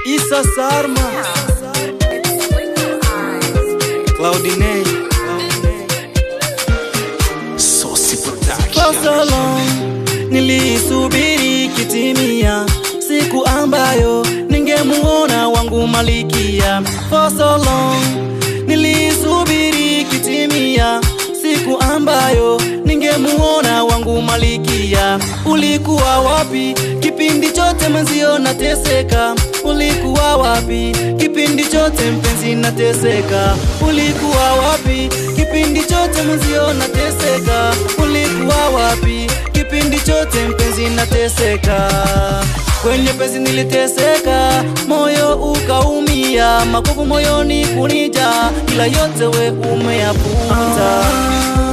Isa Sarma, Claudine, Saucy Production. for so long nilisubiri kitimia, siku ambayo ningemuona wangu malikia. For so long nilisubiri kitimia, siku ambayo ningemuona wangu malikia. Ulikuwa wapi kipindi chote mwenzio nateseka? Ulikuwa wapi kipindi chote mpenzi nateseka? Ulikuwa wapi kipindi chote mwenzio nateseka? Ulikuwa wapi kipindi chote mpenzi nateseka? Kwenye penzi niliteseka, moyo ukaumia, makovu moyoni kunija, ila yote we umeyaputa.